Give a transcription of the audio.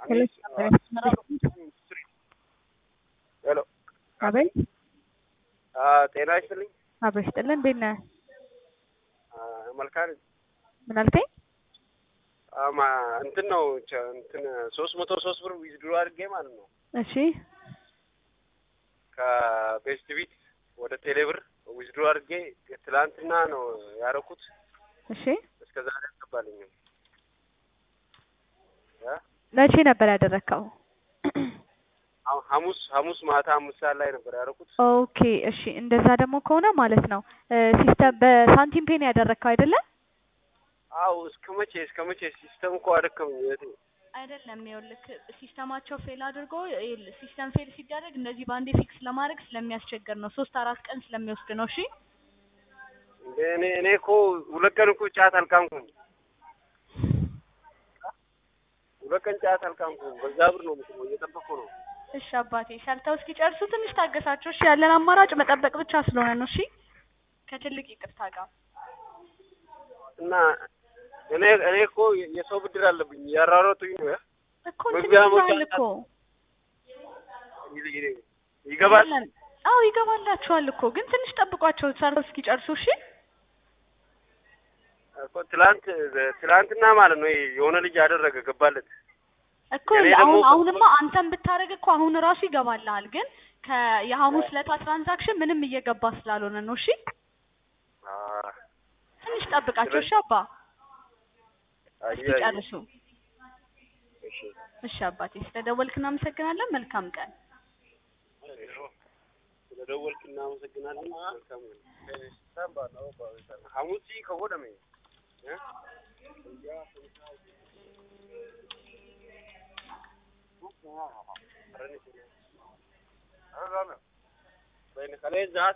ሄሎ አቤት ጤና ይስጥልኝ። አብሮ ይስጥልን። እንዴት ነህ? መልካም ምን አልከኝ? አማ እንትን ነው ቸ- እንትን ሶስት መቶ ሶስት ብር ዊዝድሮ አድርጌ ማለት ነው እሺ ከቤስት ቢት ወደ ቴሌብር ዊዝድሮ አድርጌ ትላንትና ነው ያደረኩት። እሺ እስከ ዛሬ አልገባልኝም። እ? መቼ ነበር ያደረግከው? አሁን ሐሙስ ሐሙስ ማታ አምስት ሰዓት ላይ ነበር ያደረኩት። ኦኬ እሺ። እንደዛ ደግሞ ከሆነ ማለት ነው ሲስተም በሳንቲም ፔን ያደረግከው አይደለ? አው እስከ መቼ እስከ መቼ ሲስተም እኮ አደከመኝ እህቴ። አይደለም ይኸውልህ ሲስተማቸው ፌል አድርጎ ይኸውልህ ሲስተም ፌል ሲደረግ እንደዚህ በአንዴ ፊክስ ለማድረግ ስለሚያስቸግር ነው። ሶስት አራት ቀን ስለሚወስድ ነው። እሺ እንደ እኔ እኔ እኮ ሁለት ቀን እኮ ጫት አልቃምኩም። ሁለት ቀን ጫት አልቃምኩም። በዛ ብር ነው የምትለው እየጠበቅኩ ነው። እሺ አባቴ ሰርተው እስኪጨርሱ ትንሽ ታገሳቸው። እሺ ያለን አማራጭ መጠበቅ ብቻ ስለሆነ ነው። እሺ ከትልቅ ይቅርታ ጋር እና እኔ እኔ እኮ የሰው ብድር አለብኝ ያራሮጡኝ ነው ያ እኮ እንትን መግቢያ መውጫ ይላል እኮ ይገባል። ይላል። አዎ ይገባላችኋል እኮ ግን ትንሽ ጠብቋቸው ሰርተው እስኪጨርሱ። እሺ እኮ ትላንት ትላንትና ማለት ነው የሆነ ልጅ ያደረገ ገባለት። እኮ እኔ አሁን ደግሞ- አሁንማ አንተም ብታደርግ እኮ አሁን ራሱ ይገባልሃል። ግን ከየሐሙስ ለታ ትራንዛክሽን ምንም እየገባ ስላልሆነ ነው። እሺ አህ ትንሽ ጠብቃቸው። እሺ አባ አየህ እስኪጨርሱ። እሺ እሺ አባቴ ስለደወልክ እናመሰግናለን። መልካም ቀን። ስለደወልክ እናመሰግናለን። መልካም ነው። ሐሙስ ከሆነ እ Bene, kale zaat